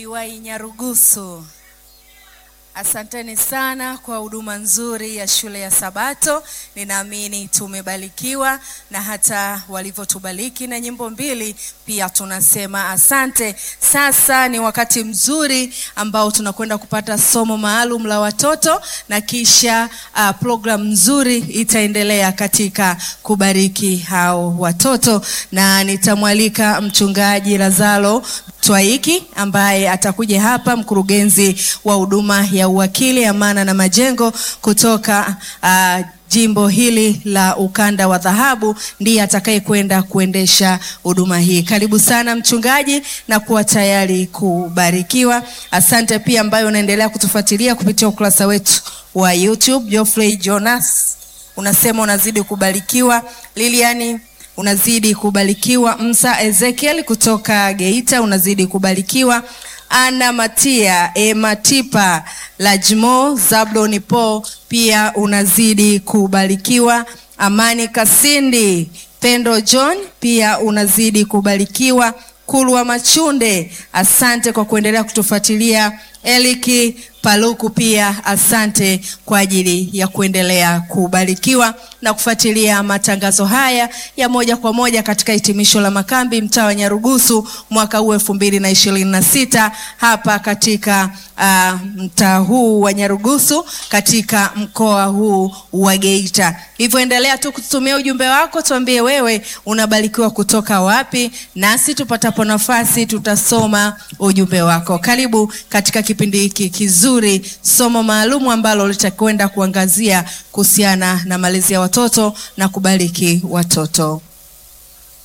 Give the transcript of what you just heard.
Iwai Nyarugusu, asanteni sana kwa huduma nzuri ya shule ya Sabato. Ninaamini tumebarikiwa na hata walivyotubariki na nyimbo mbili pia tunasema asante. Sasa ni wakati mzuri ambao tunakwenda kupata somo maalum la watoto na kisha uh, program nzuri itaendelea katika kubariki hao watoto, na nitamwalika mchungaji Lazaro Twaiki ambaye atakuja hapa, mkurugenzi wa huduma ya uwakili, amana na majengo kutoka uh, jimbo hili la ukanda wa dhahabu, ndiye atakaye kwenda kuendesha huduma hii. Karibu sana mchungaji, na kuwa tayari kubarikiwa. Asante pia ambayo unaendelea kutufuatilia kupitia ukurasa wetu wa YouTube. Geoffrey Jonas unasema unazidi kubarikiwa. Liliani unazidi kubarikiwa. Msa Ezekiel kutoka Geita unazidi kubarikiwa. Ana Matia Ematipa Lajmo Zabloni Po pia unazidi kubarikiwa. Amani Kasindi Pendo John pia unazidi kubarikiwa. Kulwa Machunde, asante kwa kuendelea kutufuatilia. Eliki Paluku pia asante kwa ajili ya kuendelea kubarikiwa na kufuatilia matangazo haya ya moja kwa moja katika hitimisho la makambi mtaa wa Nyarugusu mwaka huu elfu mbili na ishirini na sita hapa katika uh, mtaa huu wa Nyarugusu katika mkoa huu wa Geita. Hivyo endelea tu kututumia ujumbe wako, tuambie wewe unabarikiwa kutoka wapi, nasi tupatapo nafasi tutasoma ujumbe wako. Karibu katika kipindi hiki kizuri somo maalumu ambalo litakwenda kuangazia kuhusiana na malezi ya watoto na kubariki watoto.